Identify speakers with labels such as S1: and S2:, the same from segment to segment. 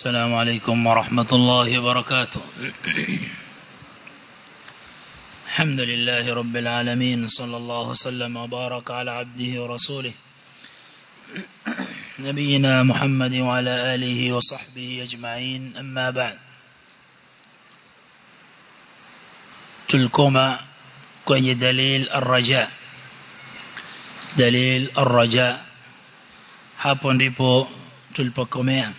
S1: السلام عليكم ورحمة الله وبركاته الحمد لله رب العالمين صلى الله وسلم وبارك على عبده ورسوله نبينا محمد وعلى آله وصحبه أجمعين أما بعد تلكما kwenye dalil arraja dalil arraja hapo ndipo tulipokomea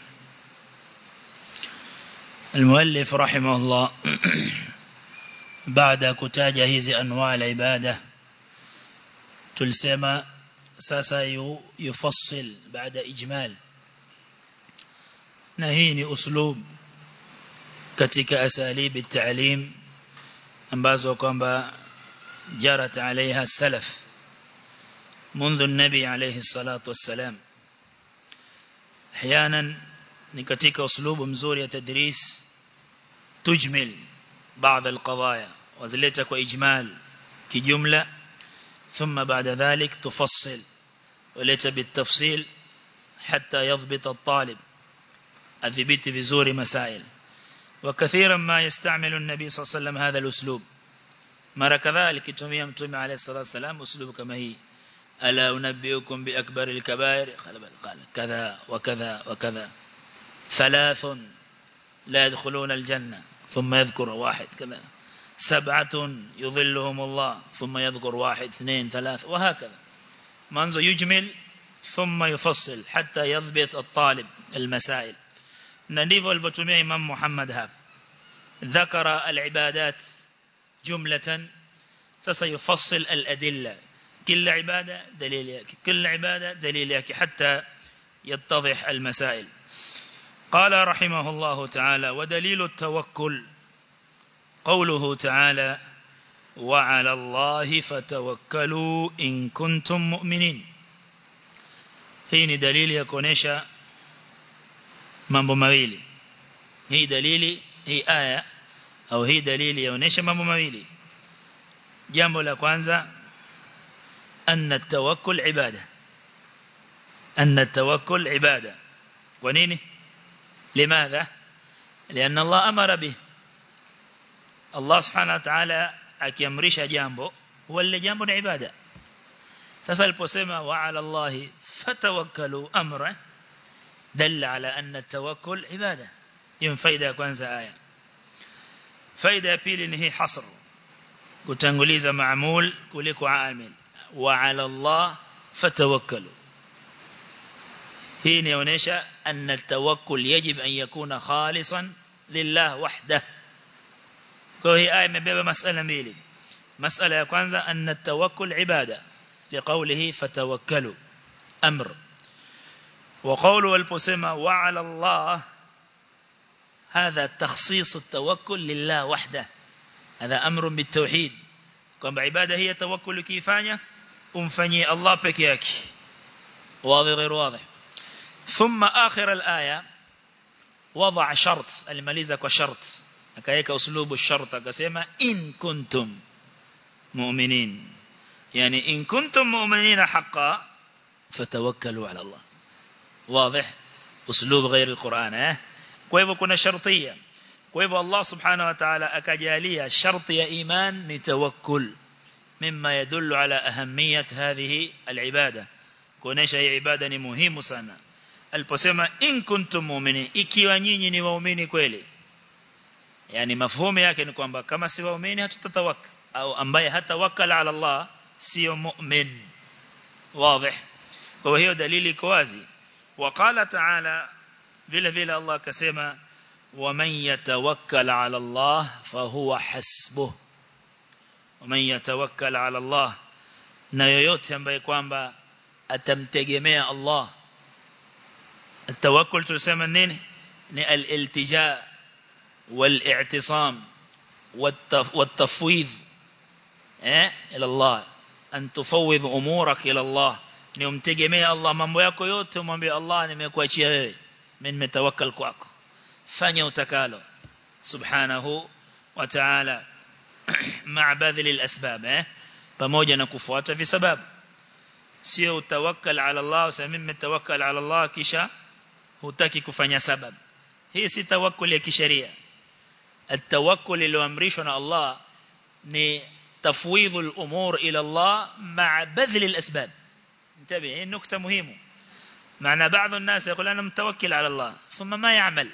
S1: المؤلف رحمه الله بعد كتاجة هذه أنواع العبادة تلسما ساسا يفصل بعد إجمال نهيني أسلوب كتك أساليب التعليم ambazo kwamba jarat عليها السلف منذ النبي عليه الصلاة والسلام احيانا ni katika uslubu mzuri ya tadris tujmil بعض القضايا وزلتها كإجمال كجملة ثم بعد ذلك تفصل وليت بالتفصيل حتى يضبط الطالب الذبيت في زور مسائل وكثيرا ما يستعمل النبي صلى الله عليه وسلم هذا الأسلوب مرة كذلك تميم تمي عليه الصلاة والسلام أسلوب كما هي ألا أنبئكم بأكبر الكبائر قال كذا وكذا وكذا ثلاث لا يدخلون الجنة ثم يذكر واحد كذا سبعة يظلهم الله ثم يذكر واحد اثنين ثلاث وهكذا منذ يجمل ثم يفصل حتى يضبط الطالب المسائل نديف البتمية إمام محمد هاب ذكر العبادات جملة سيفصل الأدلة كل عبادة دليل ياكي كل عبادة دليل ياكي حتى يتضح المسائل قال رحمه الله تعالى ودليل التوكل قوله تعالى وعلى الله فتوكلوا إن كنتم مؤمنين hii ni dalili ya kuonesha mambo mawili hii dalili hii aya au hii dalili yaonesha mambo mawili jambo la kwanza anna tawakkul ibada anna tawakkul ibada kwa nini لماذا لأن الله أمر به الله سبحانه وتعالى akiamrisha jambo huwa lile jambo ni ibada sasa aliposema wa ala Allah fatawakkalu amra dalla ala anna tawakkul ibada hiyo faida ya kwanza aya faida ya pili ni hii hasr kutanguliza maamul kuliko amil wa ala Allah fatawakkalu hii inaonyesha anna tawakkul yajib an yakuna khalisan lillah wahdah kwa hii aya imebeba masala mbili masala ya kwanza anna tawakkul ibada liqawlihi fatawakkalu amr wa qawlu aliposema wa ala Allah هذا تخصيص التوكل لله وحده هذا أمر بالتوحيد kwamba ibada hii ya tawakkul kiifanya umfanyie Allah peke yake wazi غير واضح ثم آخر الآية وضع شرط المليزة كشرط أكايك أسلوب الشرط أكسيما إن كنتم مؤمنين يعني إن كنتم مؤمنين حقا فتوكلوا على الله واضح أسلوب غير القرآن اه كويبو كنا شرطية كويبو الله سبحانه وتعالى أكجالية شرط يا إيمان نتوكل مما يدل على أهمية هذه العبادة كونيش هي عبادة مهم sana aliposema in kuntum mu'minin ikiwa nyinyi ni waumini kweli yani mafhumu yake ni kwamba kama si waumini hatutatawaka au ambaye hatawakala ala Allah sio mu'min wazi kwa hiyo dalili iko wazi وقال تعالى vile vile Allah akasema ومن يتوكل على الله فهو حسبه ومن يتوكل على الله na yoyote ambaye kwamba atamtegemea Allah التوكل تسمى نين الالتجاء والاعتصام والتفويض إلى الله أن تفوض أمورك إلى الله ni umtegemea Allah mambo yako yote umwambie Allah nimekuachia wewe mimi nimetawakkal kwako fanya utakalo subhanahu wa ta'ala ma'a badhil al-asbab eh pamoja na kufuata visababu sio utawakkal ala Allah useme mimi tawakkal ala Allah kisha hutaki kufanya sababu hii si tawakkul ya kisheria التوكل iliyoamrishwa na Allah ni تفويض الأمور إلى الله مع بذل الأسباب انتبه هي نكتة مهمة معنى بعض الناس يقول أنا متوكل على الله ثم ما يعمل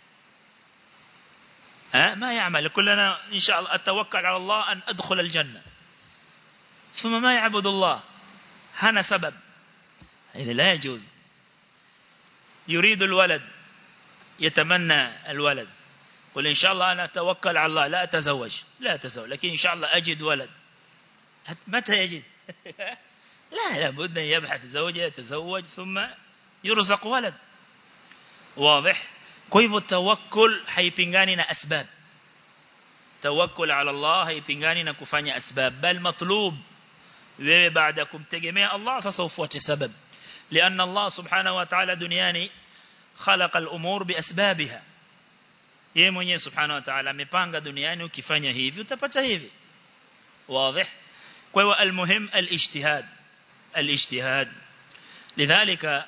S1: ها ما يعمل يقول أنا إن شاء الله أتوكل على الله أن أدخل الجنة ثم ما يعبد الله هنا سبب هذا لا يجوز يريد الولد يتمنى الولد قل إن شاء الله أنا أتوكل على الله لا أتزوج لا أتزوج لكن إن شاء الله أجد ولد متى يجد لا لابد أن يبحث زوجة يتزوج ثم يرزق ولد واضح كيف التوكل haipingani na asbab tawakkul ala Allah haipingani na kufanya asbab bal matlub wewe baada kumtegemea Allah sasa ufuate sabab لأن الله سبحانه وتعالى دنياني خلق الأمور بأسبابها yeye mwenyewe subhanahu wa ta'ala amepanga duniani ukifanya hivi utapata hivi واضح kwa hiyo almuhim alijtihad alijtihad lidhalika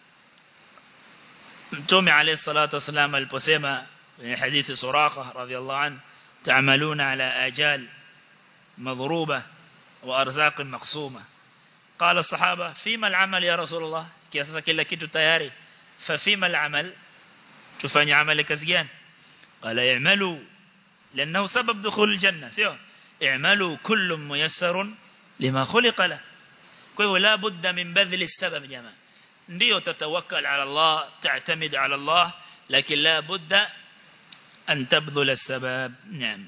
S1: mtume alayhi salatu wasalam aliposema kwenye hadithi suraqa radhiyallahu an ta'maluna ala ajal madhruba wa arzaq maqsuma قال الصحابه فيما العمل يا رسول الله kiasi kila kitu tayari ففيما العمل tufanye amali kazi gani قال اعملوا لأنه سبب دخول الجنة سيو اعملوا كل ميسر لما خلق له كيف لا بد من بذل السبب جماعة ndio تتوكل على الله تعتمد على الله لكن لا بد أن تبذل السبب نعم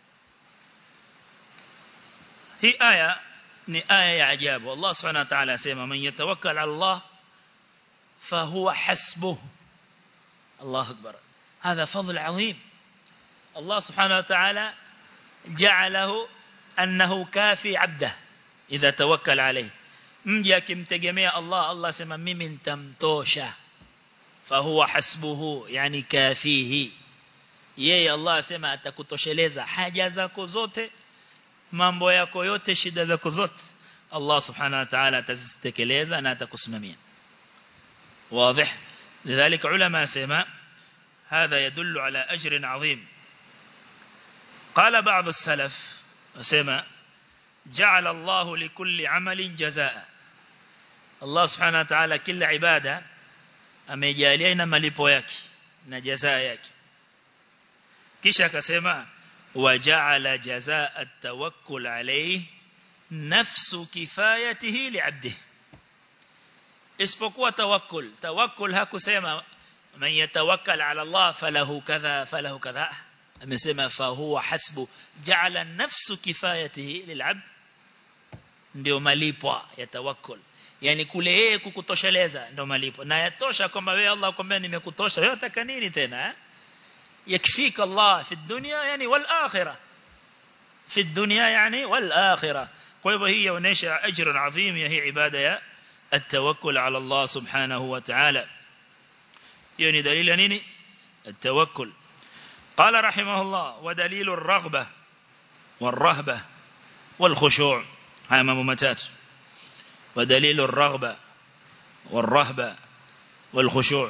S1: هي آية ni aya ya ajabu Allah subhanahu wa ta'ala asema man yatawakkal ala Allah fahuwa hasbuh Allah akbar هذا فضل عظيم الله سبحانه وتعالى جعله أنه كافي عبده إذا توكل عليه mji akimtegemea Allah Allah sema mimi nitamtosha fahuwa hasbuhu yani kafihi yeye Allah asema atakutosheleza haja zako zote mambo yako yote shida zako zote Allah subhanahu wa ta'ala atazitekeleza na atakusimamia واضح لذلك علماء سما هذا يدل على أجر عظيم قال بعض السلف سما جعل الله لكل عمل جزاء الله سبحانه وتعالى كل عبادة amejalia ina malipo yake na jazaa yake kisha akasema waja'ala jazaa at-tawakkul alayhi nafsu kifayatihi li'abdihi isipokuwa tawakkul tawakkul hakusema man yatawakkal ala Allah falahu kadha falahu kadha amesema fa huwa hasbu ja'ala nafsu kifayatihi lil'abd ndio malipo ya tawakkul yani kule yeye kukutosheleza ndio malipo na yatosha kwamba wewe Allah kwambia nimekutosha wewe unataka nini tena eh yakfika Allah fi dunya yani wal akhirah fi dunya yani wal akhirah kwa hivyo hii inaonyesha ajra adhim ya hii ibada ya التوكل على الله سبحانه وتعالى يعني دليل نيني التوكل قال رحمه الله ودليل الرغبة والرهبة والخشوع هاي ممتات ودليل الرغبة والرهبة والخشوع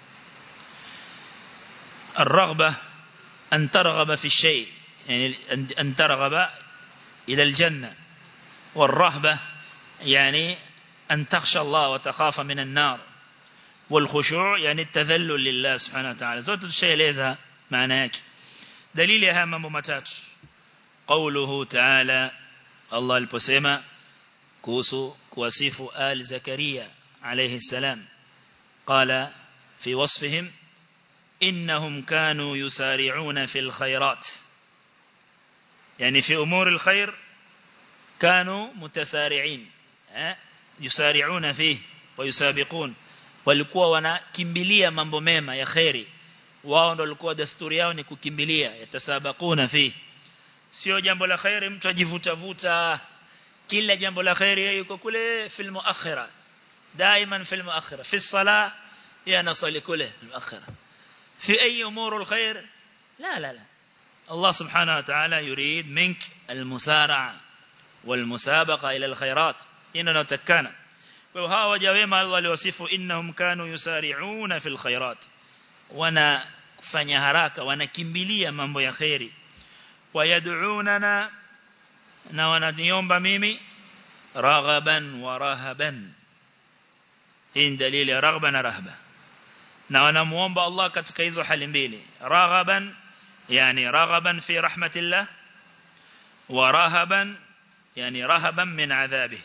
S1: الرغبة أن ترغب في الشيء يعني أن ترغب إلى الجنة والرهبة يعني أن تخشى الله وتخاف من النار والخشوع يعني التذلل لله سبحانه وتعالى زوت الشيء ليزها معناك دليلها ممتات قوله تعالى الله البسيمة كوسو كواسيف آل زكريا عليه السلام قال في وصفهم إنهم كانوا يسارعون في الخيرات يعني في أمور الخير كانوا متسارعين yusari'una fihi wa yusabiqun walikuwa wanakimbilia mambo mema ya khairi wao ndio walikuwa desturi yao ni kukimbilia yatasabakuna fihi sio jambo la khairi mtu ajivuta vuta kila jambo la khairi yeye yuko kule fil muakhira دائما في المؤخرة في الصلاة يا نصلي كله المؤخرة في أي أمور الخير لا لا لا الله سبحانه وتعالى يريد منك المسارعة والمسابقة إلى الخيرات إننا تكانا وها وجاوما الله لوصفه إنهم كانوا يسارعون في الخيرات وانا kufanya haraka wanakimbilia mambo ya khairi wayad'unana na wananiomba mimi raghaban wa rahaban hii dalili ya raghba na rahba na wanamuomba Allah katika hizo hali mbili raghaban yani raghaban fi rahmatillah wa rahaban yani rahaban min adhabih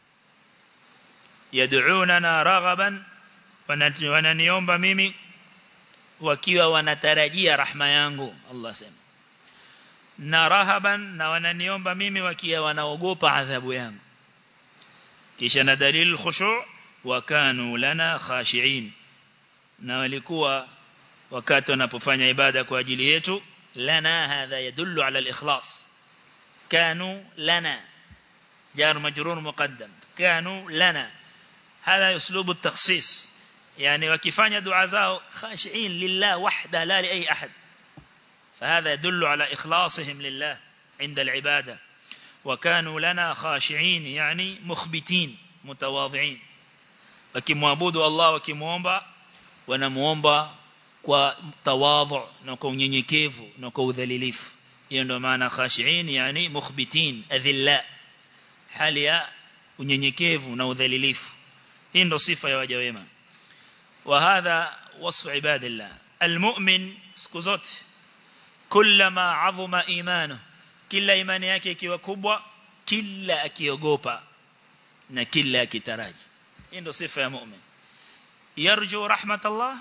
S1: yad'unana raghaban wananiomba mimi wakiwa wanatarajia rahma yangu Allah sema na rahaban na wananiomba mimi wakiwa wanaogopa adhabu yangu kisha na dalil khushu' wa kanu lana khashi'in na walikuwa wakati wanapofanya ibada kwa ajili yetu lana hadha yadullu ala al-ikhlas kanu lana jar majrur muqaddam kanu lana هذا اسلوب التخصيص يعني wakifanya dua zao khashiin lillah wahda la li ay ahad فهذا يدل على إخلاصهم لله عند العبادة وكانوا لنا خاشعين يعني مخبتين متواضعين wakimwabudu Allah wakimuomba wanamuomba kwa tawadhu na kwa unyenyekevu na kwa udhalilifu hiyo ndio maana khashiin yani mukhbitin adhilla hali ya unyenyekevu na udhalilifu hii ndio sifa ya waja wema wa hadha wasfu ibadillah almu'min siku zote kullama azuma imanu kila imani yake ikiwa kubwa kila akiogopa na kila akitaraji hii ndio sifa ya mu'min yarju rahmatallah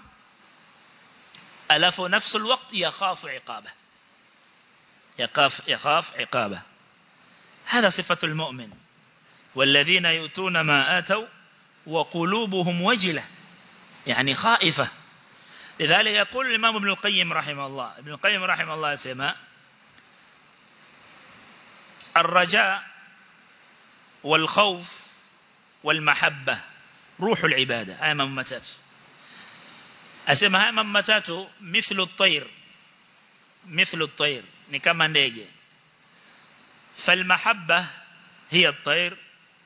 S1: alafu nafsu alwaqt yakhafu iqaba يخاف يخاف عقابه هذا صفة المؤمن والذين يؤتون ما آتوا وقلوبهم وجلة يعني خائفة لذلك يقول الإمام ابن القيم رحمه الله ابن القيم رحمه الله سماء الرجاء والخوف والمحبة روح العبادة هاي ممتات أسمى هاي ممتات مثل الطير مثل الطير نكما ndege فالمحبة هي الطير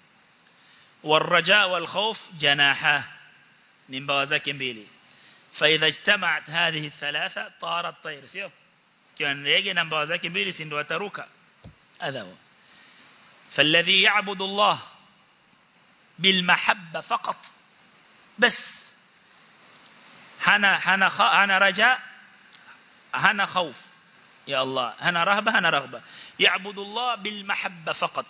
S1: والرجاء والخوف جناحاه من بوازاك mbili فإذا اجتمعت هذه الثلاثة طار الطير سيو كان ndege na mbawa zake mbili si ndio wataruka هذا هو فالذي يعبد الله بالمحبة فقط بس هنا هنا هنا رجاء هنا خوف يا الله هنا رهبة هنا رغبة يعبد الله بالمحبة فقط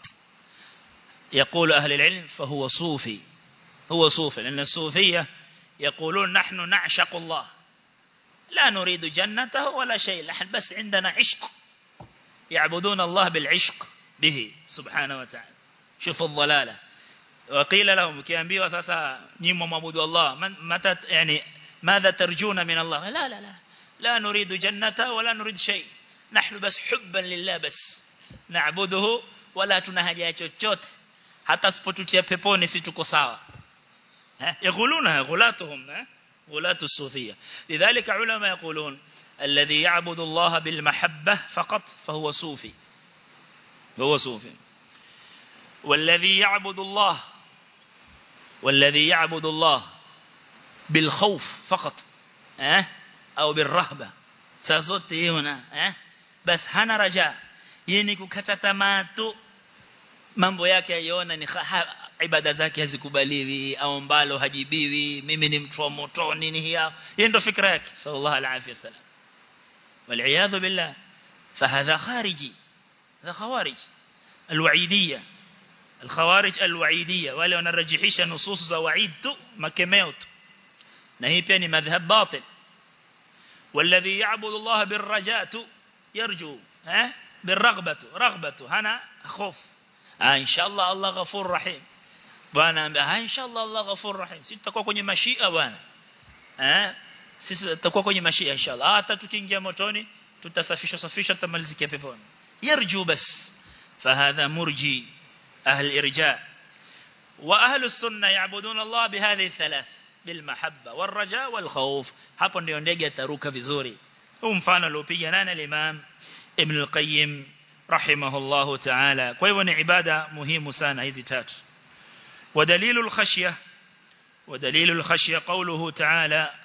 S1: يقول أهل العلم فهو صوفي هو صوفي لأن الصوفية يقولون نحن نعشق الله لا نريد جنته ولا شيء نحن بس عندنا عشق يعبدون الله بالعشق به سبحانه وتعالى شوف الضلالة وقيل لهم كيانبيوا ساسا نيمو معبود الله متى يعني ماذا ترجون من الله لا لا لا لا نريد جنته ولا نريد شيء نحن بس حبا لله بس نعبده ولا تنهجا chochote hata sipotutia peponi si tuko sawa eh يقولونها غلاتهم غلاة الصوفية لذلك علماء يقولون الذي يعبد الله بالمحبة فقط فهو صوفي هو صوفي والذي يعبد الله والذي يعبد الله بالخوف فقط eh au بالرهبة saa zote hiyo na eh bas hana raja yeye kukata tamaa tu mambo yake aiona ni ibada zake hazikubaliwi au mbalo hajibiwi mimi ni mtu wa moto nini hiyo hiyo ndio fikra yake sallallahu alaihi wasallam والعياذ بالله فهذا خارجي هذا خوارج الوعيدية الخوارج الوعيدية wale wanarajihisha nusus za waid tu makemeo tu na hii pia ni madhhab batil والذي يعبد الله بالرجاء يرجو ها بالرغبة رغبة هنا خوف آه إن شاء الله الله غفور رحيم bwana ambia ah inshallah Allah ghafur rahim sisi tutakuwa kwenye mashia bwana eh sisi tutakuwa kwenye mashia inshallah hata tukiingia motoni tutasafisha safisha tutamalizikia peponi yarju bas fahadha murji ahli irja wa ahli sunna yaabudun Allah bihadhihi thalath bilmahabba warraja walkhawf hapo ndio ndege ataruka vizuri huu mfano aliopiga nani al-imam ibn al-qayyim rahimahullahu ta'ala kwa hivyo ni ibada muhimu sana hizi tatu ودليل الخشية ودليل الخشية قوله تعالى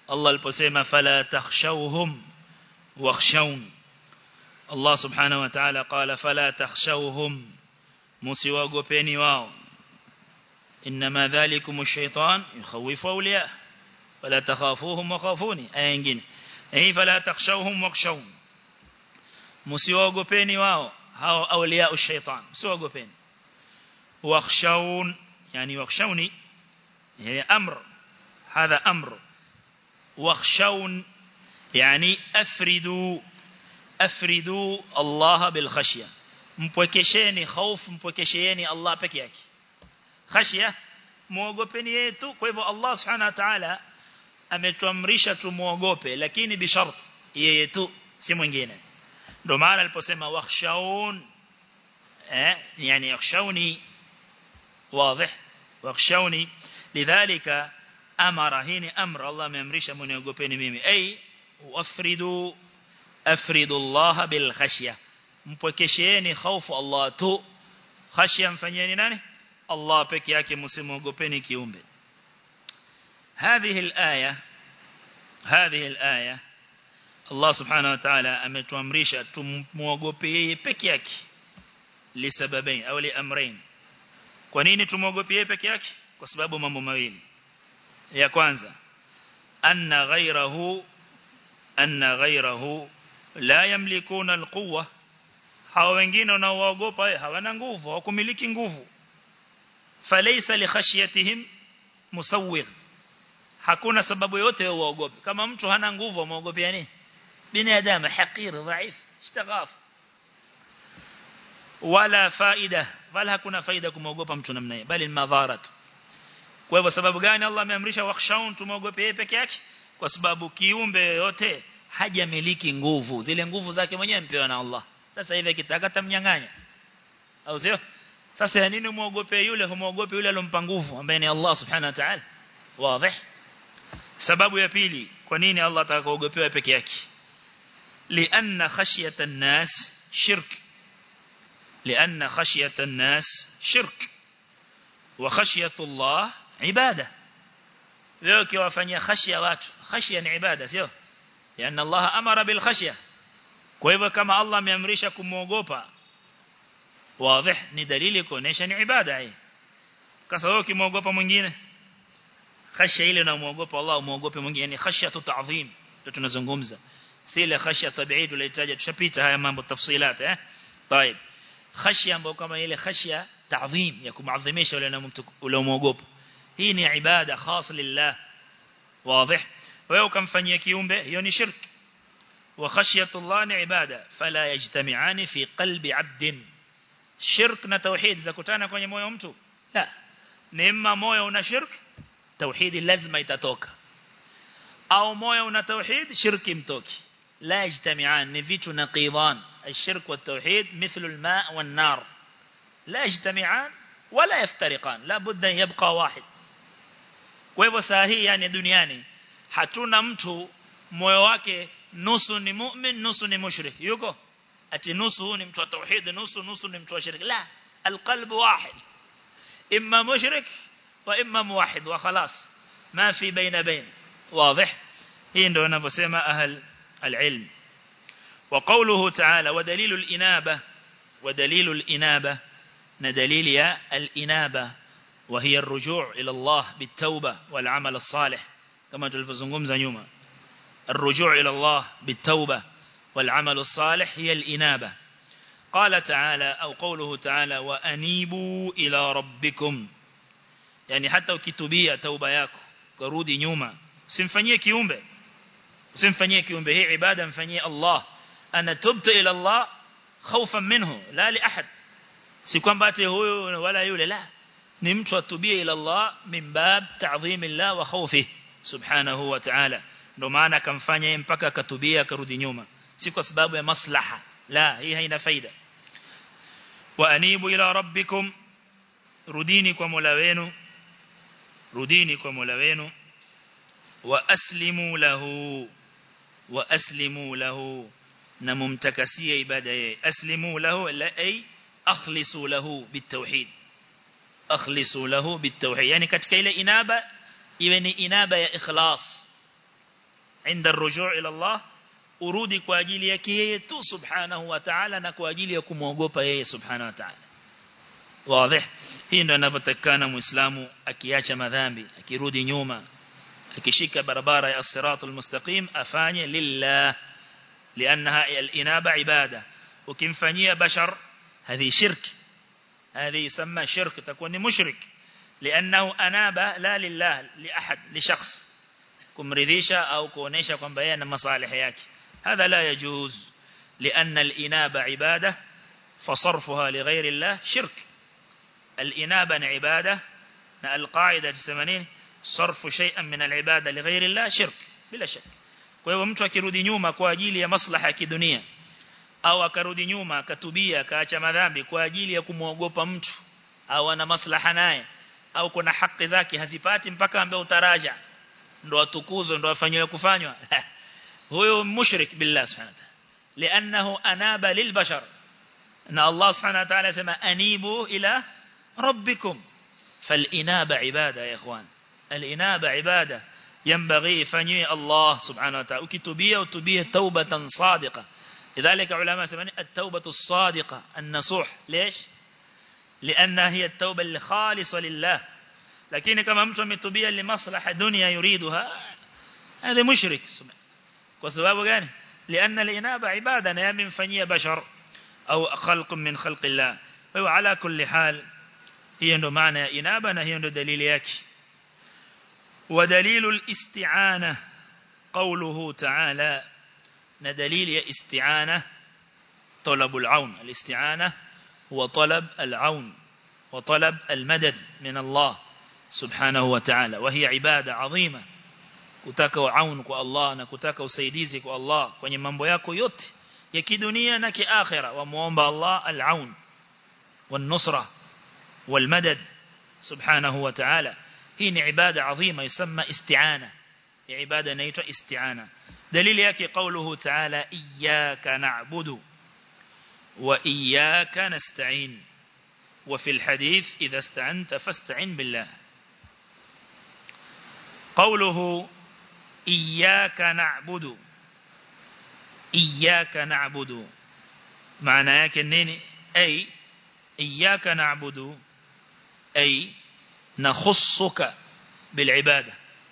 S1: Allah aliposema fala takhshawhum wakhshawun Allah subhanahu wa ta'ala qala fala takhshawhum musiwagopeni wao inma dhalikum ash-shaytan yukhawifu awliya fala takhafuhum wa khafuni aya nyingine eh fala takhshawhum wakhshawun musiwagopeni wao hao awliya ash-shaytan musiwagopeni wakhshawun yani wakhshawni هي أمر هذا أمر واخشون يعني أفردوا أفردوا الله بالخشية mpwekesheni hofu mpwekesheni Allah peke yake khashia muogopeni yetu kwa hivyo Allah subhanahu wa ta'ala ametuamrisha tumuogope lakini bi shart yeye tu si mwingine ndio maana aliposema wakhshawun eh yani yakhshawni wazi wakhshawni lidhalika amara hini amr Allah ameamrisha mniogopeni mimi ay wafridu afridu Allah bil khashya mpwekesheeni hofu Allah tu khashya mfanyeni nani Allah peke yake msimuogopeni kiumbe هذه الآية هذه الآية الله سبحانه وتعالى ametuamrisha tumuogope yeye peke yake lisababain au liamrain kwa nini tumuogope yeye peke yake kwa sababu mambo mawili ya kwanza anna ghayrahu anna ghayrahu la yamlikuna alquwa hao wengine wanaoogopa hawana nguvu hawakumiliki nguvu falaysa li khashyatihim musawwir hakuna sababu yote ya uogope kama mtu hana nguvu amuogopea nini binadamu hakir dhaif ishtagaf wala faida wala hakuna faida kumwogopa mtu namna hiyo bali madharat kwa hivyo sababu gani Allah ameamrisha wakhshaun tumogope yeye peke yake kwa sababu kiumbe yote hajamiliki nguvu zile nguvu zake mwenyewe mpewa na Allah sasa hivi akitaka tamnyang'anya au sio sasa ya nini muogope yule humuogope yule alompa nguvu ambaye ni Allah subhanahu wa ta'ala wazi sababu ya pili kwa nini Allah atakaogopewa peke yake lianna khashyata an-nas shirk lianna khashyata an-nas shirk wa khashyatu Allah ibada leo kiwafanyia khashya watu khashya ni ibada sio yani Allah amara bil khashya kwa hivyo kama Allah ameamrisha kumuogopa wazi ni dalili kuonesha ni ibada hii kasa wewe kimuogopa mwingine khashya ile unamuogopa Allah umuogope mwingine yani khashya ta'zim ndio tunazungumza si ile khashya tabi'i tulitaja tushapita haya mambo tafsilat eh طيب khashya ambayo kama ile khashya ta'zim ya kumadhimisha yule mtu ule muogopo hii ni ibada khas lillah wazi wewe ukamfanyia kiumbe hiyo ni shirk wa khashyatullah ni ibada fala yajtami'ani fi qalbi 'abdin shirk na tauhid zakutana kwenye moyo mtu la ni imma moyo una shirk tauhid lazima itatoka au moyo una tauhid shirki mtoki la yajtami'an ni vitu naqidan الشرك والتوحيد مثل الماء والنار لا يجتمعان ولا يفترقان لا بد أن يبقى واحد kwa hivyo saa hii yani duniani hatuna mtu moyo wake nusu ni mu'min nusu ni mushrik yuko ati nusu ni mtu wa tauhid nusu nusu ni mtu wa shirk la alqalb wahid imma mushrik wa imma muwahhid wa khalas ma fi baina bain wazi hii ndio wanavyosema ahl alilm وقوله تعالى ودليل الإنابة ودليل الإنابة ندليل يا الإنابة وهي الرجوع إلى الله بالتوبة والعمل الصالح كما تلفزنكم زنيوما الرجوع إلى الله بالتوبة والعمل الصالح هي الإنابة قال تعالى أو قوله تعالى وأنيبوا إلى ربكم يعني حتى ukitubia توبة yako kurudi nyuma usimfanyie kiumbe usimfanyie kiumbe hii ibada mfanyie Allah ana tubtu ila Allah khawfan minhu la li ahad si kwamba ati huyu wala yule la ni mtu atubie ila Allah min bab ta'zim Allah wa khawfihi subhanahu wa ta'ala ndio maana akamfanya yeye mpaka akatubia akarudi nyuma si kwa sababu ya maslaha la hii haina faida wa anibu ila rabbikum rudini kwa Mola wenu rudini kwa Mola wenu wa aslimu lahu wa aslimu lahu na mumtakasie ibada yeye aslimu lahu la ay akhlisu lahu bitawhid akhlisu lahu bitawhid yani katika ile inaba iwe ni inaba ya ikhlas inda rujuu ila Allah urudi kwa ajili yake yeye tu subhanahu wa ta'ala na kwa ajili ya kumwogopa yeye subhanahu wa ta'ala wazi hii ndio inavyotakana muislamu akiacha madhambi akirudi nyuma akishika barabara ya as-siratul mustaqim afanye lillah لانها الانابه عباده ukimfanyia bashar هذه شرك هذه يسمى شرك تكون مشرك لانه انابه لا لله لاحد لشخص kumridhisha au kuonesha kwamba yeye ana masalih yake هذا لا يجوز لأن الإنابة عبادة فصرفها لغير الله شرك الإنابة عبادة القاعدة الثمانين صرف شيئا من العبادة لغير الله شرك بلا شك kwa hivyo mtu akirudi nyuma kwa ajili ya maslaha ya kidunia au akarudi nyuma akatubia akaacha madhambi kwa ajili ya kumwogopa mtu au ana maslaha naye au kuna haki zake hazipati mpaka ambaye utaraja ndo atukuzwe ndo afanywe kufanywa huyo mushrik billah subhanahu wa ta'ala li'annahu anaba lilbashar na Allah subhanahu wa ta'ala sema anibu ila rabbikum فالإنابة عبادة يا إخوان الإنابة عبادة ينبغي فني الله سبحانه وتعالى وكتبية وتبية توبة صادقة لذلك علماء سمعني التوبة الصادقة النصوح ليش لأنها هي التوبة الخالصة لله لكن كما mtu ametubia limaslaha dunya yuriduha هذا مشرك وسبب gani لأن الإنابة عبادة na yamemfanyia bashar au khalq min khalq Allah wa ala kulli hal hiyo ndo maana ya inaba na hiyo ndo dalili yake ودليل الاستعانة قوله تعالى ندليل استعانة طلب العون الاستعانة هو طلب العون وطلب المدد من الله سبحانه وتعالى وهي عبادة عظيمة kutaka aun kwa Allah na kutaka usaidizi kwa Allah kwenye mambo yako yote ya kidunia na kiakhira wa muomba Allah al-aun wan-nusra wal-madad subhanahu wa ta'ala hii ni ibada adhima yusamma isti'ana ya ibada inaitwa isti'ana dalili yake kauluhu ta'ala iyyaka na'budu wa iyyaka nasta'in wa fil hadith idha ista'anta fasta'in billah قوله إياك نعبد إياك نعبد معنى yake nini أي إياك نعبد أي نخصك بالعبادة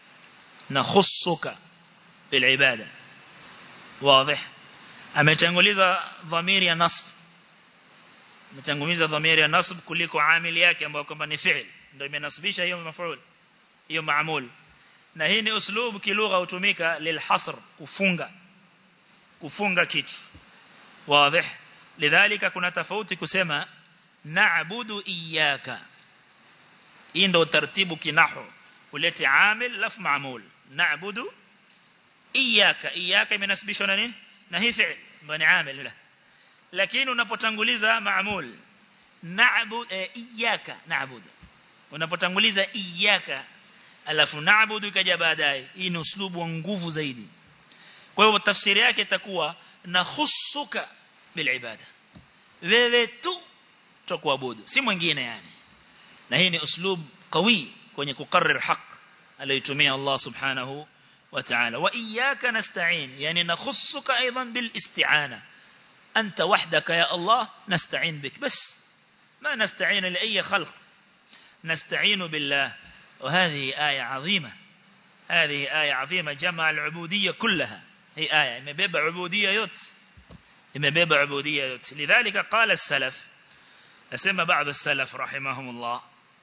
S1: نخصك بالعبادة واضح ametanguliza dhamiri ya nasb ametanguliza dhamiri ya nasb kuliko amili yake ambayo kwamba ni fi'il ndio imenasibisha hiyo maf'ul hiyo maamul na hii ni uslubu kilugha hutumika lilhasr kufunga kufunga kitu wazi lidhalika kuna tofauti kusema na'budu iyyaka hii ndio taratibu kinahu ulete amil laf maamul na'budu iyyaka iyyaka imenasibishwa na nini na hii fi'l bani amil la lakini unapotanguliza maamul na'bud iyyaka na'budu unapotanguliza iyyaka alafu na'budu ikaja baadaye hii ni uslubu wa nguvu zaidi kwa hiyo tafsiri yake itakuwa nakhusuka bil ibada wewe tu tukuabudu si mwingine yani na hii ni uslub qawi kwenye kukarrir haq aliyotumia Allah subhanahu wa ta'ala wa iyyaka nasta'in yani nakhussuka aidan bil isti'ana anta wahdaka ya Allah nasta'in bik bas ما نستعين لأي خلق نستعين بالله وهذه آية عظيمة هذه آية عظيمة جمع العبودية كلها هي آية مبيبة عبودية يوت مبيبة عبودية يوت لذلك قال السلف أسمى بعض السلف رحمهم الله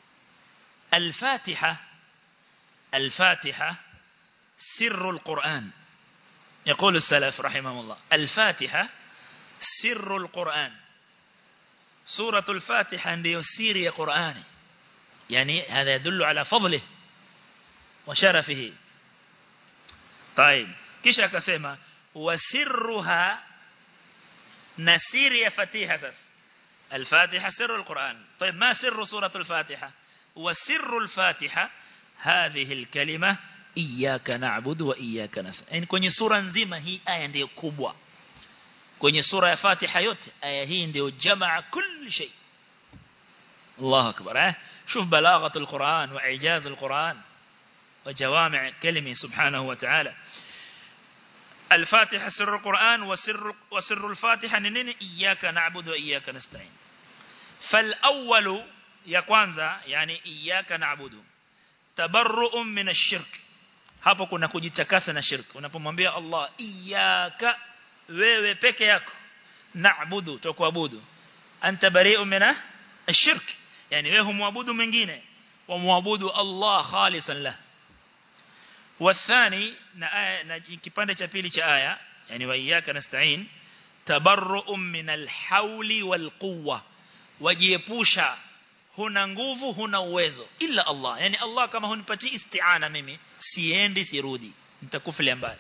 S1: الفاتحة الفاتحة سر القرآن يقول السلف رحمهم الله الفاتحة سر القرآن سورة الفاتحة ndio siri ya Qur'ani يعني هذا يدل على فضله وشرفه طيب kisha akasema wasirruha na siri ya fatiha sasa الفاتحة سر القرآن طيب ما سر سورة الفاتحة وسر الفاتحة هذه الكلمة إياك نعبد وإياك نستعين يعني kwenye sura nzima hii aya ndio kubwa kwenye sura ya Fatiha yote aya hii ndio jamaa kila shay الله أكبر eh شوف بلاغة القرآن وإعجاز القرآن وجوامع كلمة سبحانه وتعالى الفاتحة سر القرآن وسر وسر الفاتحة ننين إياك نعبد وإياك نستعين فالأول ya kwanza yani iyyaka na'budu tabarru'un min ash-shirk hapo kuna kujitakasa na shirk unapomwambia Allah iyyaka wewe peke yako na'budu tukuabudu anta bari'un min ash-shirk yani wewe humwabudu mwingine wa muabudu Allah khalisan lah والثاني na kipande cha pili cha aya yani wa iyyaka nasta'in tabarru'un min al-hawli wal-quwwa wajiepusha huna nguvu huna uwezo illa Allah yani Allah kama hunipati isti'ana mimi siendi sirudi nitakufilia mbali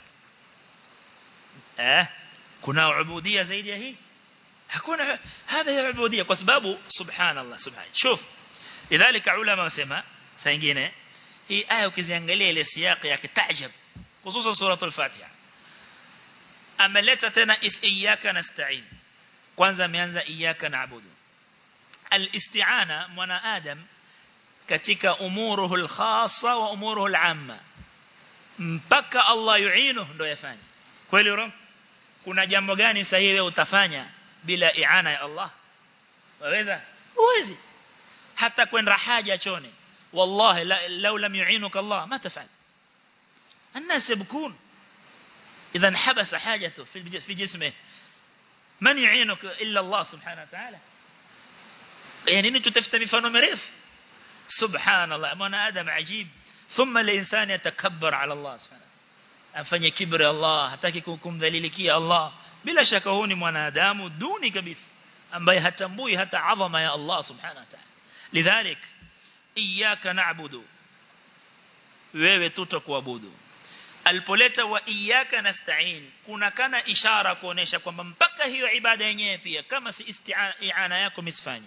S1: eh kuna ubudia zaidi ya hii hakuna hadha ya ubudia kwa sababu subhanallah subhan shuf lidhalika ulama wasema saa nyingine hii aya ukiziangalia ile siyaki yake taajab hususan suratul fatiha ameleta tena iyyaka nasta'in kwanza ameanza iyyaka na'budu الاستعانة منا آدم katika umuruhu al-khassa wa umuruhu al-amma mpaka Allah yuinuhu ndo yafanya kweli roho kuna jambo gani sahihi wewe utafanya bila iana ya Allah waweza uwezi hata kwenda haja chone wallahi law lam yuinuka Allah ma tafal الناس يبكون اذا انحبس حاجته في في جسمه من يعينك الا الله سبحانه وتعالى يعني nini tutafuta mifano mirefu subhanallah mwana adam ajib thumma al-insan yatakabbar ala Allah subhanahu afanye kibri Allah hataki kumdhalilikia Allah bila shaka huyu ni mwanadamu duni kabisa ambaye hatambui hata adhama ya Allah subhanahu wa ta'ala lidhalik iyyaka na'budu wewe tutakuabudu alipoleta wa iyyaka nasta'in kuna kana ishara kuonesha kwamba mpaka hiyo ibada yenyewe pia kama si isti'ana yako misfanye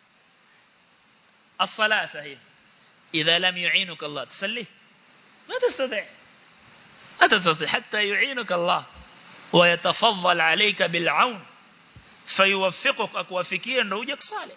S1: الصلاة صحيح إذا لم يعينك الله تصلي ما تستطيع ما تستطيع حتى يعينك الله ويتفضل عليك بالعون فيوفقك أكوافكيا نوجك صالح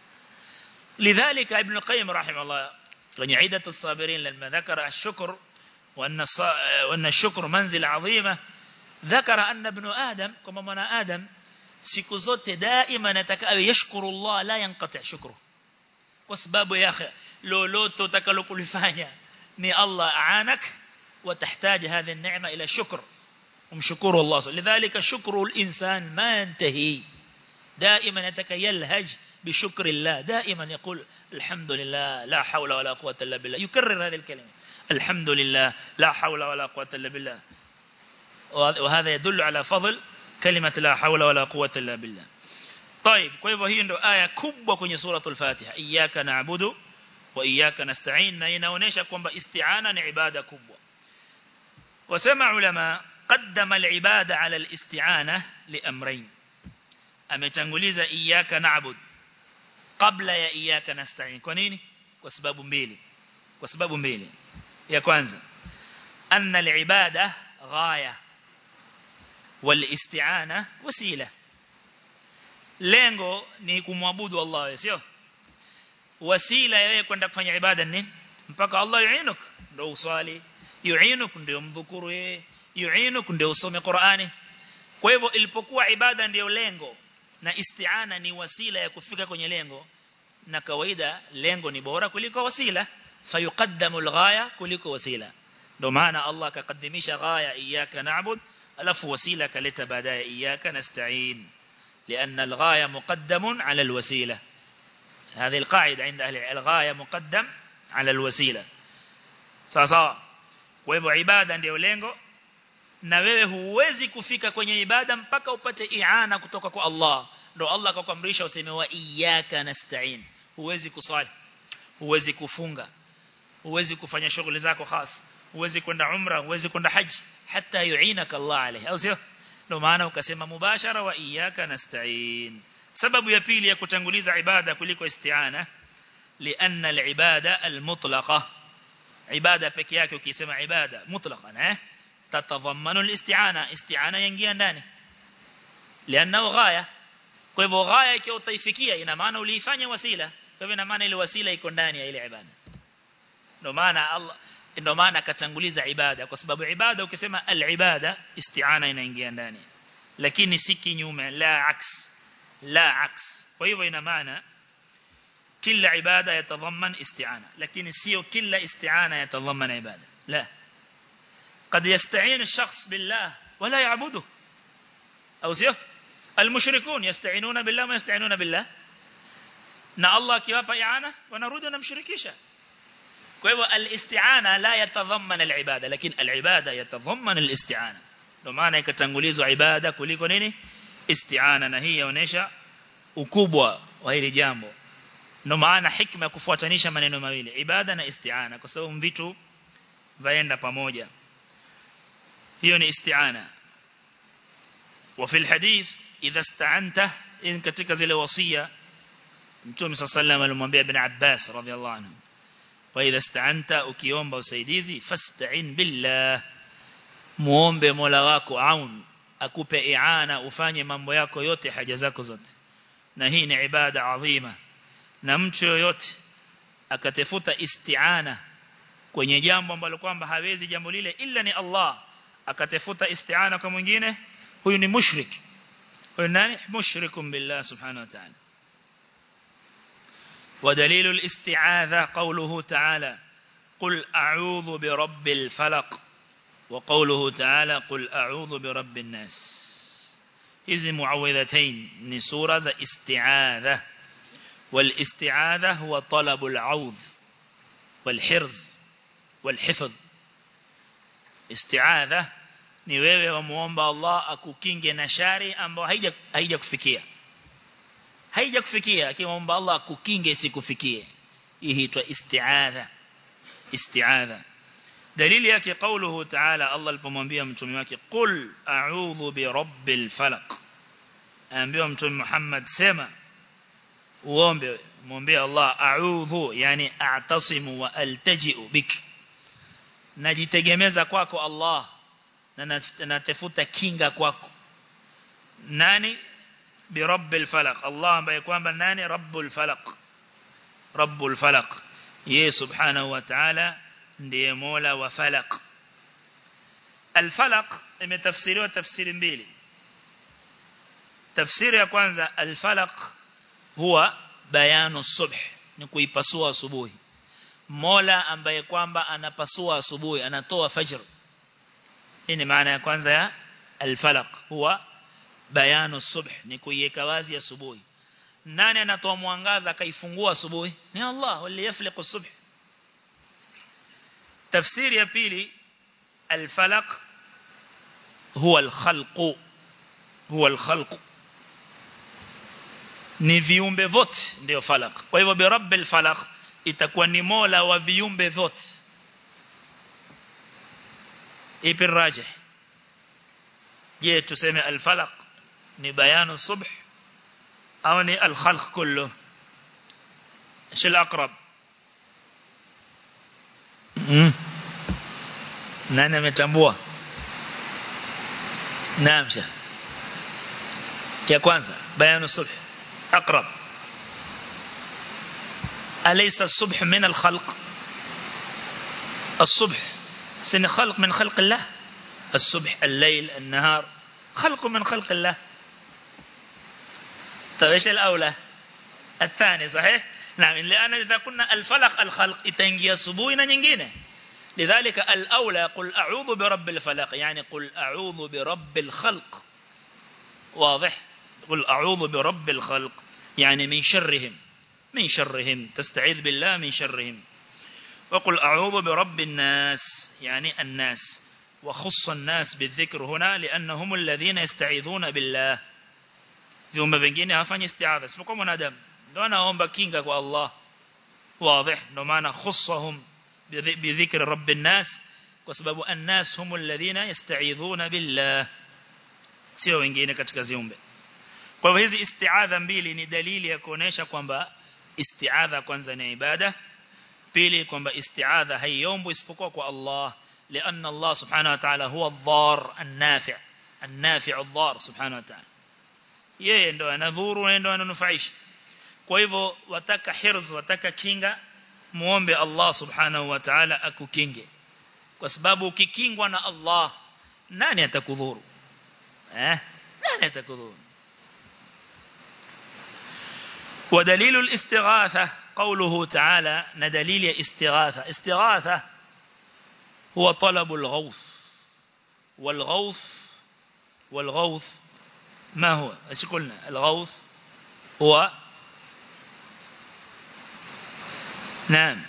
S1: لذلك ابن القيم رحمه الله من عيدة الصابرين لما ذكر الشكر وأن, وأن الشكر منزل عظيمة ذكر أن ابن آدم كما من آدم siku zote daima nataka awe yashkuru Allah la yanqati shukru kwa sababu ya lolote utakalokulifanya ni Allah aanak وتحتاج هذه النعمة إلى شكر ومشكور الله لذلك شكر الإنسان ما ينتهي دائما يتكيلهج بشكر الله دائما يقول الحمد لله لا حول ولا قوة إلا بالله يكرر هذه الكلمة الحمد لله لا حول ولا قوة إلا بالله وهذا يدل على فضل كلمة لا حول ولا قوة إلا بالله طيب kwa hivyo hii ndo aya kubwa kwenye suratul Fatiha iyyaka na'budu wa iyyaka nasta'in na inaonesha kwamba isti'ana ni ibada kubwa wasema ulama qaddama al-ibada ala al-isti'ana liamrayn ametanguliza iyyaka na'bud kabla ya iyyaka nasta'in kwa nini kwa sababu mbili kwa sababu mbili ya kwanza anna al-ibada ghaya wal-isti'ana wasila lengo ni kumwabudu Allah sio wasila yeye kwenda kufanya ibada nini mpaka Allah yuinuk ndio uswali yuinuk ndio mdhukuru yeye yuinuk ndio usome Qur'ani kwa hivyo ilipokuwa ibada ndio lengo na isti'ana ni wasila ya kufika kwenye lengo na kawaida lengo ni bora kuliko wasila fayuqaddamu alghaya kuliko wasila ndio maana Allah akakaddimisha ghaya iyyaka na'bud alafu wasila kaleta baadaye iyyaka nasta'in لأن الغاية مقدم على الوسيلة هذه القاعدة عند أهل الغاية مقدم على الوسيلة sasa kwa hivyo ibada ndio lengo na wewe huwezi kufika kwenye ibada mpaka upate iana kutoka kwa Allah ndio Allah akakuamrisha useme wa iyyaka nasta'in huwezi kusali huwezi kufunga huwezi kufanya shughuli zako khas huwezi kwenda umra huwezi kwenda haji hata yuinaka Allah alayhi au sio ndio maana ukasema mubashara wa iyyaka nasta'in sababu ya pili ya kutanguliza ibada kuliko isti'ana lianna al-ibada al-mutlaqa ibada peke yake ukisema ibada mutlaqan eh tatadhammanu al-isti'ana isti'ana yaingia ndani lianna ghaya kwa hivyo ghaya ikiwa utaifikia ina maana uliifanya wasila kwa hivyo ina maana ile wasila iko ndani ya ile ibada ndio maana Allah ndio maana akatanguliza ibada kwa sababu ibada ukisema al-ibada isti'ana inaingia ndani lakini si kinyume la aks la aks kwa hivyo ina maana kila ibada yatadhaman isti'ana lakini sio kila isti'ana yatadhaman ibada la قد يستعين الشخص بالله ولا يعبده أو سيف المشركون يستعينون بالله ما يستعينون بالله na Allah akiwapa iana wanarudi wanamshirikisha kwa hivyo al-isti'ana la yatadhamman al-ibada lakini al-ibada yatadhamman al-isti'ana ndio maana ikatangulizwa ibada kuliko nini isti'ana na hii inaonyesha ukubwa wa hili jambo ndio maana hikma ya kufuatanisha maneno mawili ibada na isti'ana kwa sababu vitu vaenda pamoja hiyo ni isti'ana وفي الحديث إذا استعنت إن كتك زي وصية Mtume صلى الله عليه وسلم alimwambia Ibn Abbas radhiallahu anhu wa idha ista'anta ukiomba usaidizi fasta'in billah muombe Mola wako aun akupe iana ufanye mambo yako yote haja zako zote na hii ni ibada adhima na mtu yoyote akatafuta isti'ana kwenye jambo ambalo kwamba hawezi jambo lile ila ni Allah akatafuta isti'ana kwa mwingine huyu ni mushrik huyu nani mushrikum billah subhanahu wa ta'ala ودليل الاستعاذة قوله تعالى قل أعوذ برب الفلق وقوله تعالى قل أعوذ برب الناس إذ معوذتين نسورة استعاذة والاستعاذة هو طلب العوذ والحرز والحفظ استعاذة ni wewe wamuomba Allah akukinge na shari ambayo haija haija kufikia haija kufikia akimwomba Allah akukinge isikufikie hii huitwa isti'adha isti'adha dalili yake kauluhu ta'ala Allah alipomwambia mtume wake qul a'udhu bi rabbil falaq aambiwa mtume Muhammad sema uombe muombe Allah a'udhu yani a'tasimu wa altaji'u bik najitegemeza kwako Allah na natafuta kinga kwako nani برب الفلق الله ambaye kwamba nani rabbul falaq rabbul falaq yeye subhanahu wa ta'ala ndiye mola wa falaq al-falaq imetafsiriwa tafsiri mbili tafsiri ya kwanza al-falaq huwa bayanu subh ni kuipasua asubuhi mola ambaye kwamba anapasua asubuhi anatoa fajr hii ni maana ya kwanza ya al-falaq huwa bayanu subh ni kuiweka wazi asubuhi nani anatoa mwangaza akaifungua asubuhi ni Allah wali yafliqu subh tafsiri ya pili al-falaq huwa al-khalq huwa al-khalq ni viumbe vote ndio falaq kwa hivyo bi rabbil falaq itakuwa ni mola wa viumbe vote ipi rajih je tuseme al-falaq ni bayanu subh au ni al-khalq kullu ايش الاقرب nani ametambua naam shekh ya kwanza bayanu subh aqrab alaysa as-subh min al-khalq الصبح سن خلق من خلق الله الصبح الليل النهار خلق من خلق الله طيب ايش الاولى الثاني صحيح نعم لان اذا قلنا الفلق الخلق itaingia asubuhi na nyingine لذلك الاولى قل اعوذ برب الفلق يعني قل اعوذ برب الخلق واضح قل اعوذ برب الخلق يعني من شرهم من شرهم تستعيذ بالله من شرهم وقل اعوذ برب الناس يعني الناس وخص الناس بالذكر هنا لانهم الذين يستعيذون بالله viumbe vingine hawafanyi istiadha isipokuwa mwanadamu ndio anaomba kinga kwa Allah wazi ndio maana khussahum bidhikri rabbin nas kwa sababu annas hum alladhina yasta'idhuna billah sio wengine katika viumbe kwa hivyo hizi istiadha mbili ni dalili ya kuonesha kwamba istiadha kwanza ni ibada pili kwamba istiadha haiombwi isipokuwa kwa Allah لأن الله سبحانه وتعالى هو الضار النافع النافع الضار سبحانه وتعالى yeye ndo anadhuru na ndo ananufaisha kwa hivyo wataka hirz wataka kinga muombe Allah subhanahu wa ta'ala akukinge kwa sababu ukikingwa na Allah nani atakudhuru eh nani atakudhuru ودليل الاستغاثة قوله تعالى ندليل استغاثة استغاثة هو طلب الغوث والغوث والغوث ما هو ايش قلنا الغوث هو نعم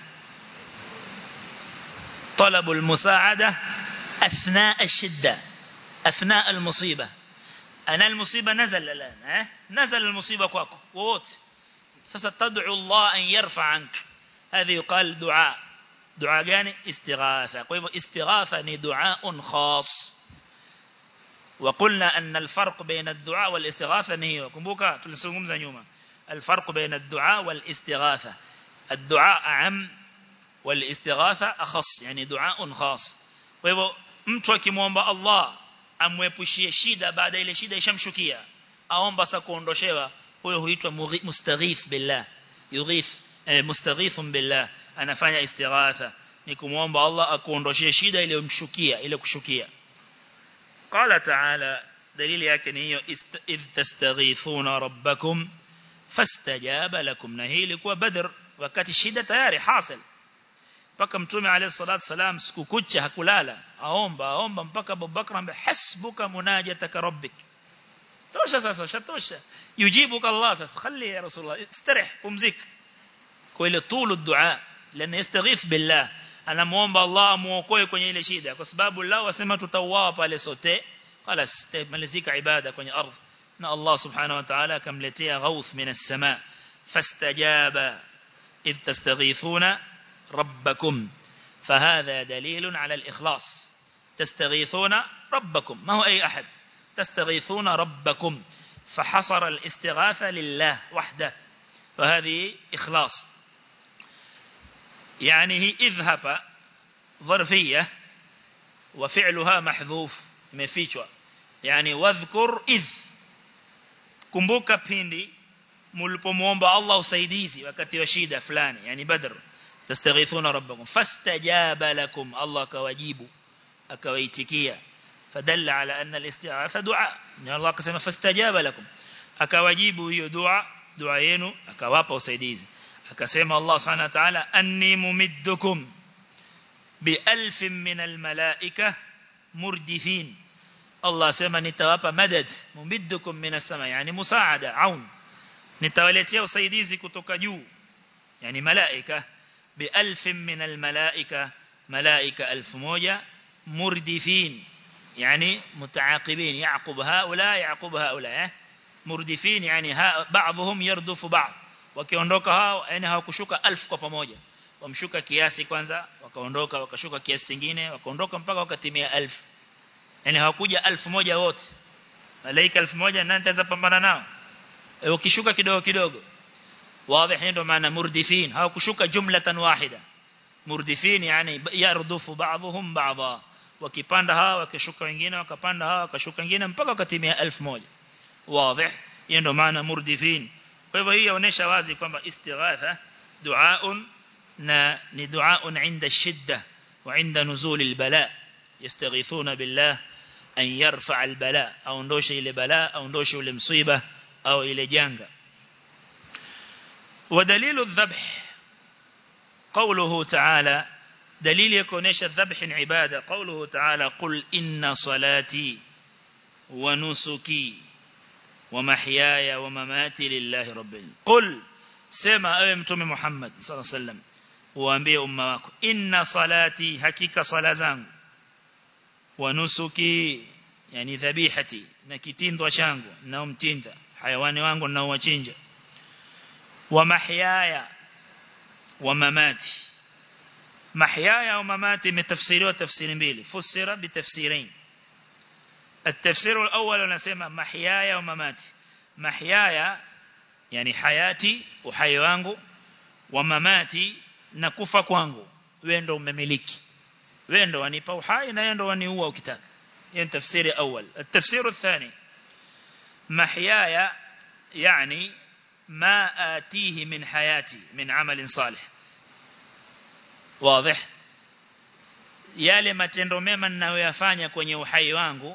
S1: طلب المساعدة أثناء الشدة أثناء المصيبة أنا المصيبة نزل الآن ها؟ نزل المصيبة كواكو ووت ستدعو الله أن يرفع عنك هذا يقال دعاء دعاء جاني استغاثة استغاثة دعاء خاص وقلنا أن الفرق بين الدعاء والاستغاثة نهي وكمبوكا تلسوهم زنيوما الفرق بين الدعاء والاستغاثة الدعاء أعم والاستغاثة أخص يعني دعاء خاص وهو mtu akimwomba Allah amwepushie shida baada ile shida ishamshukia aomba sasa kuondoshewa huyo huitwa mustaghith billah yughith eh, mustaghithun billah anafanya istighatha ni kumwomba Allah akuondoshie shida ile umshukia ile kushukia qala ta'ala dalili yake ni hiyo idh tastaghithuna rabbakum fastajaba lakum na hii ilikuwa badr wakati shida tayari hasil mpaka mtume alayhi salatu salam siku kucha hakulala aomba aomba mpaka Abubakar ambaye hasbuka munajataka rabbik tosha sasa shatosha yujibuka Allah sasa khali ya rasulullah istarih pumzik kwa ile tulu dua lana yastaghith billah anamuomba Allah amuokoe kwenye ile shida kwa sababu lao wasema tutauawa pale sote خلاص malizika ibada kwenye ardhi na Allah subhanahu wa ta'ala akamletea ghauth min as-sama fastajaba idh tastaghithuna ربكم فهذا دليل على الإخلاص تستغيثون ربكم ما هو أي أحد تستغيثون ربكم فحصر الاستغاثة لله وحده فهذه إخلاص يعني هي اذهب ظرفية وفعلها محذوف مفيشوا يعني واذكر إذ kumbuka pindi mlipomuomba Allah usaidizi wakati wa shida fulani yani badr tastaghithuna rabbakum fastajaba lakum Allah kawajibu akawaitikia fadalla ala anna al-istighatha du'a ni Allah akasema fastajaba lakum akawajibu hiyo dua dua yenu akawapa usaidizi akasema Allah subhanahu wa ta'ala anni mumiddukum bi alfin min al-malaika murdifin Allah sema nitawapa madad mumiddukum min as-sama yani musaada aun nitawaletea usaidizi kutoka juu yani malaika بألف من الملائكة ملائكة ألف موجة مردفين يعني متعاقبين يعقب هؤلاء يعقب هؤلاء مردفين يعني ها بعضهم يردف بعض wakiondoka hao yani hawakushuka 1000 kwa pamoja wamshuka kiasi kwanza wakaondoka wakashuka kiasi kingine wakaondoka mpaka wakatimia 1000 yani hawakuja 1000 moja wote malaika 1000 moja nani ataweza pambana nao ukishuka kidogo kidogo واضح ndio maana murdifin hawakushuka jumlatan wahida murdifin yani yardufu ba'dhum ba'dha wakipanda hawa wakishuka wengine wakapanda hawa wakashuka wengine mpaka wakatimia 1000 واضح hiyo ndio maana murdifin kwa hivyo hii inaonyesha wazi kwamba istighatha duaun na ni duaun inda shidda wa inda nuzul albala yastaghithuna billah an yarfa albala aondoshe ile bala aondoshe ile msiba au ile janga ودليل الذبح قوله تعالى دليل يكونيش الذبح عبادة قوله تعالى قل إن صلاتي ونسكي ومحياي ومماتي لله رب العالمين قل سما أي متوم محمد صلى الله عليه وسلم وأنبيه أمة إن صلاتي حقيقة صلاة زانgu ونسكي يعني ذبيحتي نكتين changu naomtinda hayawani wangu naowachinja ومحياي ومماتي محياي ومماتي من تفسيره تفسير mbili فسر بتفسيرين التفسير الأول نسمى محياي ومماتي محياي يعني حياتي وحي wangu ومماتي na kufa kwangu wewe ndo umemiliki wewe ndo wanipa uhai na wewe ndo waniua ukitaka hiyo ni tafsiri awal التفسير الثاني محياي يعني ما آتيه من حياتي من عمل صالح واضح yale matendo mema ninayoyafanya kwenye uhai wangu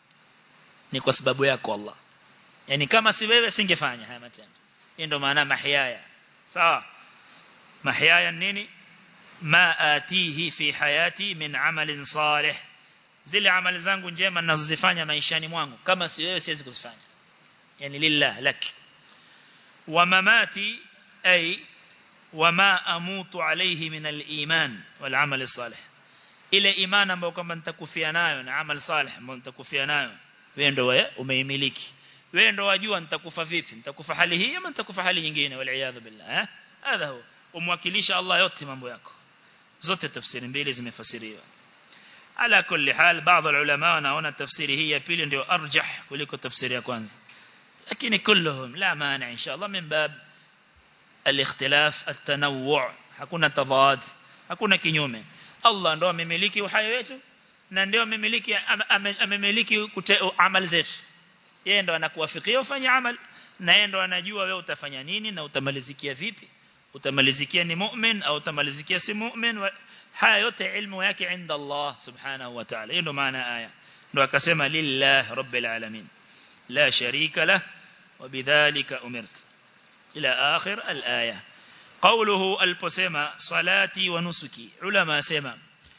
S1: ni kwa sababu yako Allah yani kama si wewe singefanya haya matendo hii ndio maana mahyaya sawa mahyaya nini ma atihi fi hayati min amalin salih zile amali zangu njema ninazozifanya maishani mwangu kama si wewe siwezi kuzifanya yani lillah lak wa mamati ay wama amutu alayhi min al-iman wal amal salih ile imani ambayo kwamba nitakufia nayo na amal salih ambayo nitakufia nayo wewe ndio wewe umeimiliki wewe ndio wajua nitakufa vipi nitakufa hali hii ama nitakufa hali nyingine wal billah eh hadha huwa umwakilisha Allah yote mambo yako zote tafsiri mbili zimefasiriwa ala kulli hal baadhi ya ulama wanaona tafsiri hii ya pili ndio arjah kuliko tafsiri ya kwanza lakini kulluhum la maana inshallah min bab الاختلاف التنوع hakuna tadad hakuna kinyume Allah ndo amemiliki uhai wetu na ndio amemiliki amemiliki amali zetu yeye ndo anakuwafikia ufanye amal na yeye ndo anajua wewe utafanya nini na utamalizikia vipi utamalizikia ni mu'min au utamalizikia si mu'min haya yote ilmu yake inda Allah subhanahu wa ta'ala hiyo ndo maana aya ndo akasema lillah rabbil alamin la sharika lah وبذلك أمرت إلى آخر الآية قوله البسيمة صلاتي ونسكي علماء سيما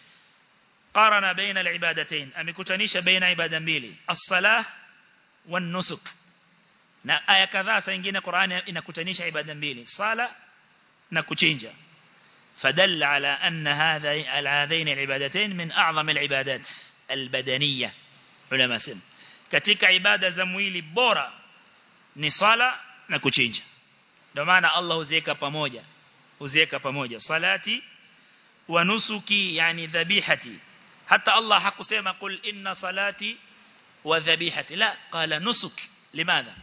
S1: قارن بين العبادتين أم كتنيش بين عبادة مبيلي الصلاة والنسك na aya kadhaa saa nyingine Qur'ani inakutanisha ibada mbili sala na kuchinja fadalla ala anna hadha hadhain alibadatayn min a'zam alibadat albadaniyya ulama sema katika ibada za mwili bora ni sala na kuchinja ndio maana Allah huziweka pamoja huziweka pamoja salati wa nusuki yani dhabihati hata Allah hakusema kul inna salati wa dhabihati la qala nusuk limadha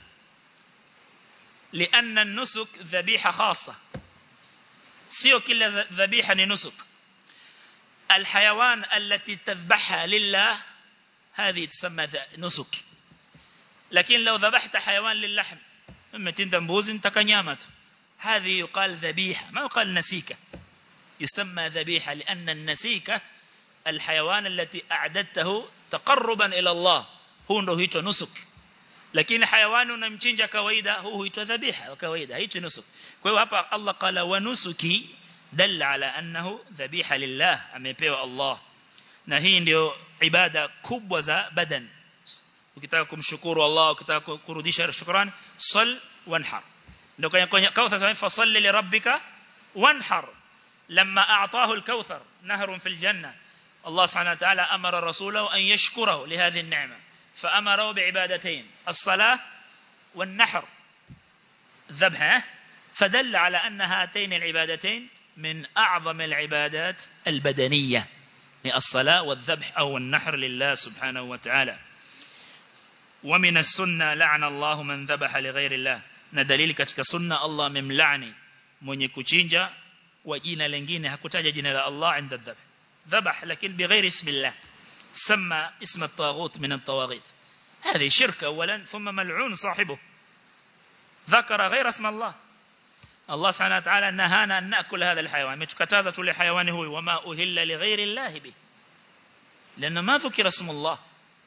S1: لأن النسك ذبيحة خاصة سيو كل ذبيحة نسك الحيوان التي تذبحها لله هذه تسمى نسك لكن لو ذبحت حيوان للحم ثم تندمبوز تكنيامت هذه يقال ذبيحة ما يقال نسيكة يسمى ذبيحة لأن النسيكة الحيوان التي أعددته تقربا إلى الله هو نهيته نسك lakini hayawani unamchinja kawaida huu huitwa dhabiha kawaida hicho nusuk kwa hiyo hapa Allah qala wa nusuki dalla ala annahu dhabiha lillah amepewa Allah na hii ndio ibada kubwa za badan ukitaka kumshukuru Allah ukitaka kurudisha shukrani sal wanhar ndio kwenye kauthar sasa fasalli li rabbika wanhar لما أعطاه الكوثر نهر في الجنة الله سبحانه وتعالى أمر رسوله أن يشكره لهذه النعمة فأمره بعبادتين الصلاة والنحر ذبحه فدل على أن هاتين العبادتين من أعظم العبادات البدنية الصلاة والذبح أو النحر لله سبحانه وتعالى ومن السنة لعن الله من ذبح لغير الله ندليل katika sunna Allah memlaani mwenye kuchinja kwa jina lingine hakutaja jina la Allah inda dhabh ذبح لكن بغير اسم الله سمى اسم الطاغوت من الطواغيت هذه شرك أولا ثم ملعون صاحبه ذكر غير اسم الله الله سبحانه وتعالى نهانا أن نأكل هذا الحيوان متكتازة لحيوانه وما أهل لغير الله به لأن ما ذكر اسم الله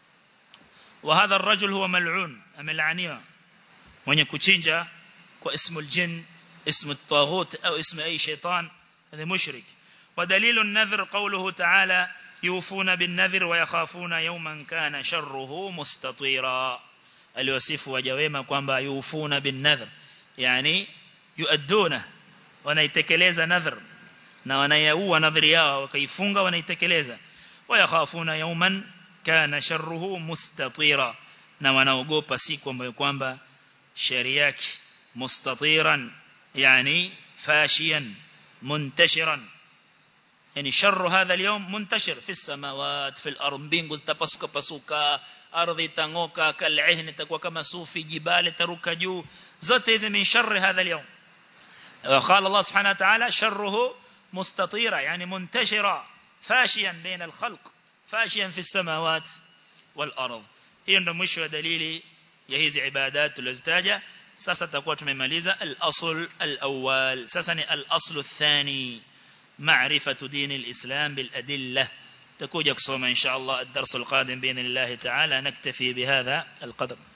S1: وهذا الرجل هو ملعون أملعنيه mwenye kuchinja kwa ismu aljin ismu at-taghut au ismu ay shaytan هذا مشرك ودليل النذر قوله تعالى يوفون بالنذر ويخافون يوما كان شره مستطيرا aliwasifu waja wema kwamba yufuna bin nadhr yani yuaduna wanaitekeleza nadhr na wanayaua nadhri yao wakaifunga wanaitekeleza wayakhafuna yawman kana sharruhu mustatira na wanaogopa siku ambayo kwamba shari yake mustatiran yani fashiyan muntashiran يعني شر هذا اليوم منتشر في السماوات في الأرض mbingu zitapasuka pasuka ardhi itangoka kal'ihn itakuwa kama sufi jibali taruka juu zote hizi min sharri hadha اليوم وقال الله سبحانه وتعالى شره مستطيرا يعني منتشرا فاشيا بين الخلق فاشيا في السماوات والأرض hiyo ndio mwisho wa dalili ya hizi ibadat tulizitaja sasa tutakuwa tumemaliza al-asl al-awwal sasa ni al-asl athani معرفة دين الإسلام بالأدلة تكوجك صوم إن شاء الله الدرس القادم بإذن الله تعالى نكتفي بهذا القدر